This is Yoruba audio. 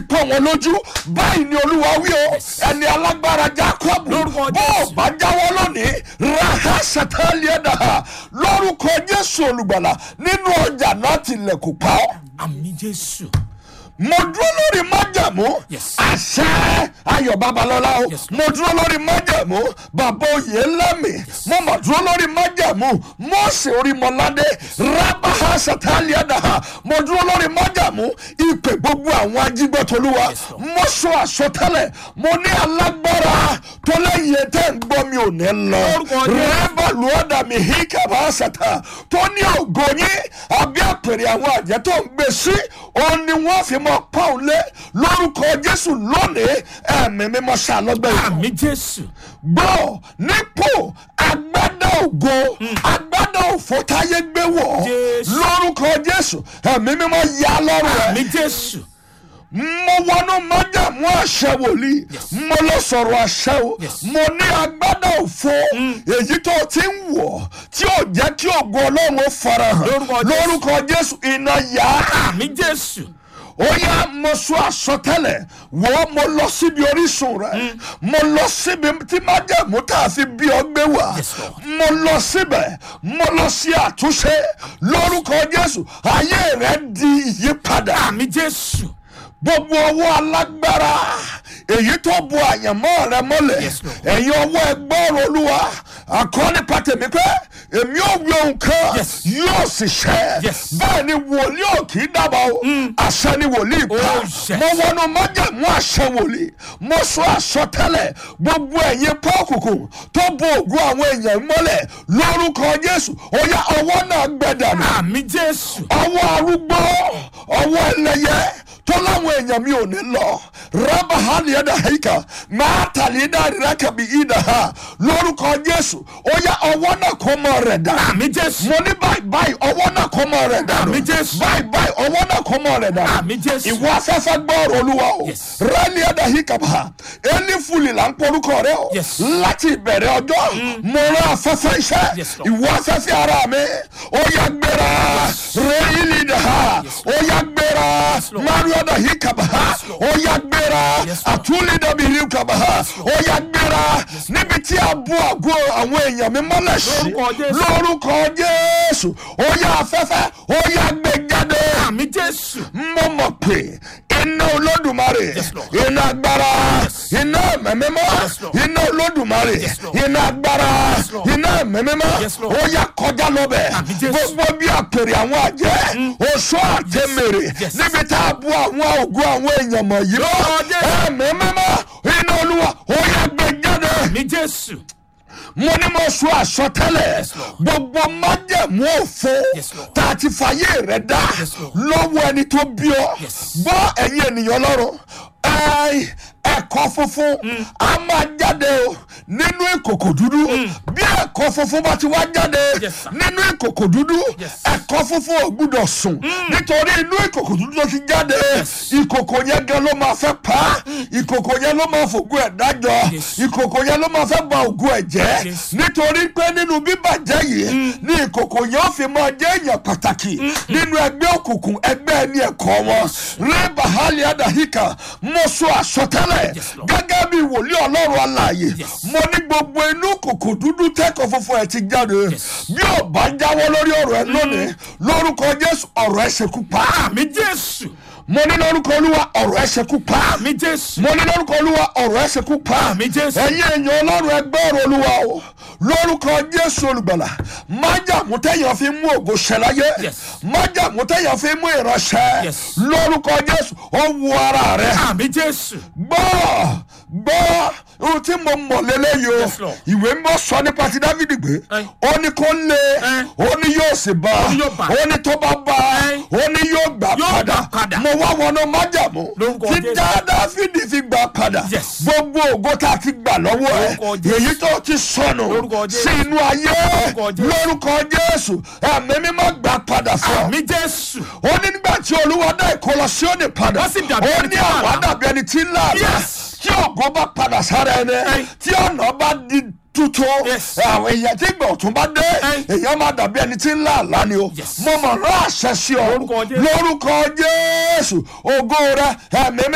pọ̀ wọn lójú báyìí ni olúwa wí o ẹni alágbára jacob Lórúkọ bó o Jésù. bá jáwọ́ lónìí raha sataliada lórúkọ jésù olùgbàlà nínú ọjà náà tilẹ̀kùn pa ọ́ àmì jésù mo dúró lórí májàmú Yes. àṣẹ ayọ̀ babalọ́lá o Yes, mo dúró lórí májàmú bàbá oyè lẹ́mì mo mà dúró lórí májàmú mọ́ọ̀sì orímọ̀ládé rábàá sàtàlíàdàá mo dúró lórí májàmú ìpè gbogbo àwọn ajígbọ́tolúwa Yes, Lord. mo sọ àsọtẹ́lẹ̀ mo ní alágbára tó lẹ́yìn tẹ́ ń gbọ́ mi ò ní lọ Lórúkọ Jésù. rẹ́bà lùọ́dà mi híkà bá sàtà tó ní ògo yín àbí àpèrè àwọn àjẹ́ tó ń gbé sí òun ni wọ́n fi mọ pọ́ùn lé lórúkọ jésù lónìí ẹ̀mí mímọ́ ṣàlọ́gbẹ́ yìí àmì jésù gbọ́ nípò agbádá ògo agbádá òfò táyé gbé wọ̀ Jésù. lórúkọ jésù ẹ̀mí mímọ́ yá lọ́rùn ẹ̀ àmì jésù mo wọnú májàmú àṣẹ wòlíì mo lọ sọ̀rọ̀ àṣẹ o Yes. mo ní agbádá òfo èyí tó ti ń wọ̀ tí ò jẹ́ kí ògo ọlọ́run ó farahàn Lórúkọ Jésù. lórúkọ jésù iná yá àmì jésù ó yá mo sọ àsọtẹ́lẹ̀ wọ́n mo lọ síbi orísun rẹ̀ mo lọ síbi tí májàmú tá a fi bí ọ gbé wá Yes, Lord. mo lọ síbẹ̀ mo lọ sí àtúnṣe lórúkọ jésù ayé rẹ̀ di ìyípadà àmì jésù gbogbo ọwọ́ alágbára èyí tó bu àyànmọ́ rẹ mọ́lẹ̀ Yes, Lord. ẹ̀yin ọwọ́ ẹgbọ́rọ̀ olúwa àkọ́ni pàtẹ́mi pé èmi ò wí ohun kan Yes. yóò sì ṣẹ Yes. bẹ́ẹ̀ ni wòlíì ò kì í dábàá o àṣẹ ni wòlíì pa Oh, yes. mo wọnú májàmú àṣẹ wòlíì mo sọ àsọtẹ́lẹ̀ gbogbo ẹ̀yin pọ́ọ̀kùkù tó bu ògùn àwọn èèyàn mọ́lẹ̀ lórúkọ jésù ó yá ọwọ́ náà gbẹdànù àmì jésù ọwọ́ arúgbó ọwọ́ ẹlẹ́yẹ tó láwọn èèyàn mi ò ní lọ rábà hàlì ẹ̀dá hẹ́ìkà máa tàlí ẹ̀dá rẹ̀ kàbí ìdá ha lórúkọ jésù ó yá ọwọ́ náà kó mọ rẹ̀ dà àmì jésù mo ní báyìí báyìí ọwọ́ náà kó mọ rẹ̀ dà Àmì Jésù. báyìí báyìí ọwọ́ náà kó mọ rẹ̀ dà àmì jésù ìwọ afẹ́fẹ́ gbọ́ọ̀rọ̀ olúwa o Yes. rẹ́lí ẹ̀dá híkà bá ẹni fúli là ń porúkọ rẹ o Yes. láti ìbẹ̀rẹ̀ ọjọ́ mo rán afẹ́fẹ́ iṣẹ́ Yes, Lord. ìwọ afẹ́fẹ́ ara mi ó yá gbéra rẹ́yìnlì dà ha ó yá gbéra Lord. mario dà híkà bá Lord. ó yá gbéra Yes, Lord. àtúlì dàbí híkà bá ó yá gbéra níbi tí a bú àgọ́ àwọn èèyàn mi mọ́lẹ̀ sí Lórúkọ Jésù. lórúkọ jésù ó yá afẹ́fẹ́ ó yá gbé jáde àmì jésù mo mọ̀ pé iná olódùmarè Yes, Lord. iná agbára iná mẹ́mẹ́mọ́ Yes, Lord. iná olódùmarè Yes, Lord. iná agbára Yes, Lord. iná mẹ́mẹ́mọ́ Yes, Lord. ó yá kọjá lọ́bẹ̀ Àmì Jésù. gbogbo bí àpèrè àwọn àjẹ́ oṣù àtẹ̀mẹ̀rẹ̀ Yes. níbi tá a bu àwọn ògùn àwọn èèyàn mọ̀ yìí mọ́ Lord, yes. ẹ mẹ́mẹ́mọ́ iná olúwa ó yá gbé jáde àmì jésù mo ní mo sọ àsọtẹ́lẹ̀ Yes, Lord. gbogbo májẹ̀mú òfo Yes, Lord. tá a ti fàyè rẹ̀ dá Yes, Lord. lọ́wọ́ ẹni tó bí ọ Yes. gbọ́ ẹ̀yin ènìyàn lọ́rùn ẹ ẹ̀kọ́ funfun a máa jáde o nínú ìkòkò dúdú bí ẹ̀kọ́ funfun bá ti wá jáde Yes, sir. nínú ìkòkò dúdú Yes. ẹ̀kọ́ funfun ò gbúdọ̀ sùn nítorí inú ìkòkò dúdú tó ti jáde ìkòkò yẹn gan ló máa fẹ́ pa á ìkòkò yẹn ló máa fògùn ẹ̀ dájọ́ Yes. ìkòkò yẹn ló máa fẹ́ ba ògùn ẹ̀ jẹ́ Yes. nítorí pé nínú bíbàjẹ́ yìí ní ìkòkò yẹn ó fi máa jẹ́ èèyàn pàtàkì nínú ẹgbẹ́ òkùnkùn ẹgbẹ́ ẹni ẹ̀kọ́ wọn rẹ́bà hali adahika mo sọ àsọtẹ́lẹ̀ Yes, Lord. gẹ́gẹ́ bí wòlíì ọlọ́run alààyè Yes. mo ní gbogbo inú kòkò dúdú tẹ́kọ̀ funfun ẹ̀ ti jáde Yes. bí ò bá jáwọ́ lórí ọ̀rọ̀ ẹ lónìí lórúkọ jésù ọ̀rọ̀ ẹ ṣekú pa àmì jésù mo ní lórúkọ olúwa ọ̀rọ̀ ẹ ṣekú pa àmì jésù mo ní lórúkọ olúwa ọ̀rọ̀ ẹ ṣekú pa Àmì Jésù. ẹ̀yin èèyàn ọlọ́run ẹgbẹ́ ọ̀rọ̀ olúwa o lórúkọ jésù olùgbàlà májàmú tẹ̀yàn fi mú ògo ṣẹláyé Yes. májàmú tẹ̀yàn fi mú ìránṣẹ́ Yes. lórúkọ jésù ó wu ara rẹ àmì jésù gbọ́ gbọ́ ohun tí mo mọ̀ lélẹ́yìí o Yes, Lord. ìwé mọ́ sọ nípa ti dávidi gbé Ẹ. ó ní kó lé Ẹ. ó ní yóò sì bá ní yóò bá. ó ní tó bá bá Ẹ. ó ní yóò gbà Yóò padà gbà padà. mo wá wọnú májàmú Lórúkọ tí Jésù. dá dávidi fi gbà padà Yes. gbogbo ògo tá a ti gbà lọ́wọ́ ẹ Lórúkọ Jésù. èyí tó ti sọnù Lórúkọ Jésù. sí inú ayé Lórúkọ Jésù. lórúkọ jésù ẹ̀mí mímọ́ gbà padà fún ọ àmì jésù ó ní nígbà tí olúwa dá ìkọlọ sí òní padà Ó sì dàbí ó ẹni ní tí ń là àwa á. dàbí ẹni tí ń là á Yes. tí ògo bá padà sára ẹni Ẹ. tí ọ̀nà bá di tuntun Yes. àwọn èèyàn tí ìgbà ọ̀tún bá dé Ẹ. èèyàn máa dàbí ẹni tí ń là á lánìí o Yes. mo mọ̀ rán àṣẹ sí ọ Lórúkọ Jésù. lórúkọ jésù ògo rẹ ẹ̀mí